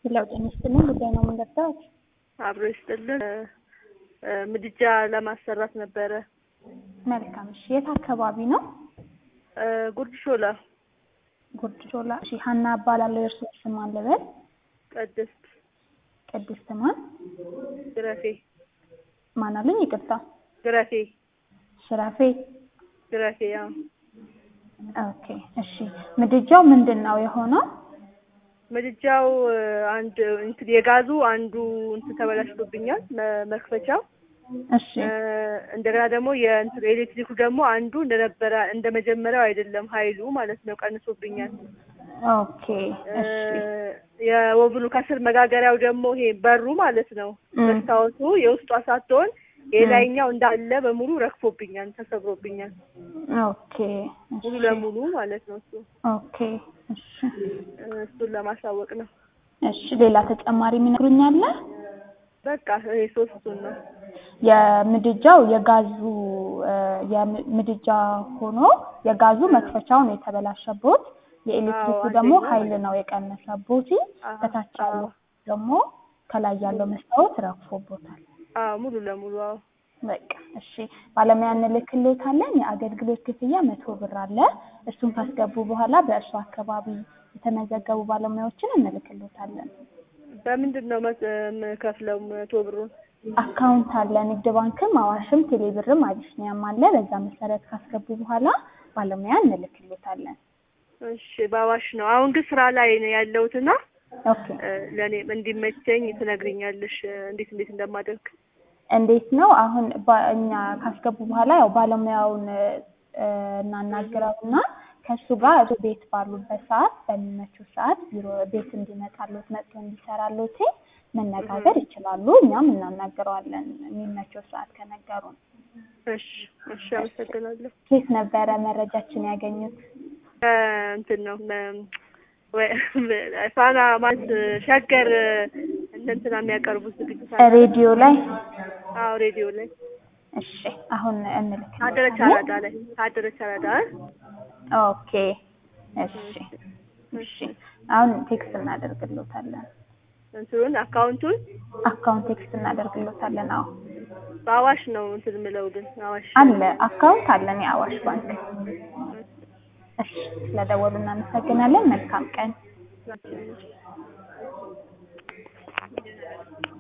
ለውጥ ይመስልን ጉዳይ ነው የምንገባት። አብሮ ይስጥልን። ምድጃ ለማሰራት ነበረ። መልካም። እሺ፣ የት አካባቢ ነው? ጉርድ ሾላ ጉርድ ሾላ። እሺ፣ ሀና እባላለሁ። የእርሶ ስም ማን ልበል? ቅድስት ቅድስት ማን? ግረፌ ማን አሉኝ? ይቅርታ። ግረፌ ሽራፌ። ግረፌ ያው ኦኬ። እሺ፣ ምድጃው ምንድን ነው የሆነው? ምድጃው አንድ እንትን የጋዙ አንዱ እንትን ተበላሽቶብኛል መ- መክፈቻው እሺ፣ እንደገና ደግሞ የእንትን ኤሌክትሪኩ ደግሞ አንዱ እንደነበረ እንደ መጀመሪያው አይደለም ኃይሉ ማለት ነው ቀንሶብኛል። ኦኬ። እሺ፣ የወብኑ ከስር መጋገሪያው ደግሞ ይሄ በሩ ማለት ነው ም። መስታወቱ የውስጧ ሳትሆን የላይኛው እንዳለ በሙሉ ረግፎብኛል፣ ተሰብሮብኛል ኦኬ። ሙሉ እሺ፣ ለሙሉ ማለት ነው። እሱ ኦኬ። እሺ፣ እሱን ለማሳወቅ ነው። እሺ። ሌላ ተጨማሪ የሚነግሩኝ አለ? በቃ ይሄ ሶስቱን ነው። የምድጃው የጋዙ እ፣ የምድጃ ሆኖ የጋዙ መክፈቻው ነው የተበላሸቦት። የኤሌክትሪኩ አዎ፣ ደግሞ አንደኛው ኃይል ነው የቀነሰቦት። አዎ፣ ከታች ያለው አዎ። ደግሞ ከላይ ያለው መስታወት ረግፎቦታል። አዎ ሙሉ ለሙሉ አዎ። በቃ እሺ፣ ባለሙያ እንልክልዎታለን። የአገልግሎት ክፍያ መቶ ብር አለ። እሱን ካስገቡ በኋላ በእርሱ አካባቢ የተመዘገቡ ባለሙያዎችን እንልክልዎታለን። በምንድን ነው መስ- የምከፍለው መቶ ብሩን? አካውንት አለ። ንግድ ባንክም፣ አዋሽም፣ ቴሌብርም አቢሲኒያም አለ። በዛ መሰረት ካስገቡ በኋላ ባለሙያ እንልክልዎታለን። እሺ በአዋሽ ነው። አሁን ግን ስራ ላይ ነው ያለሁትና ኦኬ እ፣ ለእኔ እንዲመቸኝ ትነግሪኛለሽ እ፣ እንዴት እንዴት እንደማደርግ። እንዴት ነው አሁን ባ- እኛ ካስገቡ በኋላ ያው ባለሙያውን እ፣ እናናግረውና ከእሱ ጋር እሱ ቤት ባሉበት ሰዓት በሚመቸው ሰዓት ቢሮ ቤት እንዲመጣሉት መጥቶ እንዲሰራሉት መነጋገር ይችላሉ። እኛም እናናግረዋለን የሚመቸው ሰዓት ከነገሩን። እሺ እሺ፣ አመሰግናለሁ። ኬት ነበረ መረጃችን ያገኙት? እ፣ እንትን ነው መ- ወይ ፋና ማለት ሸገር እንደ እንትና የሚያቀርቡት ዝግጅት አለ። ሬዲዮ ላይ። አዎ ሬዲዮ ላይ እሺ አሁን ታደረች እንልክልዎታለን። አራዳ ላይ ታደረች አራዳ እ? ኦኬ እሺ እሺ አሁን ቴክስት እናደርግልዎታለን። እንትኑን አካውንቱን አካውንት ቴክስት እናደርግልዎታለን። አዎ በአዋሽ ነው እንትን የምለው ግን አዋሽ አለ አካውንት አለን የአዋሽ ባንክ። እሺ ስለደወሉ እናመሰግናለን። መልካም ቀን። ናቸው።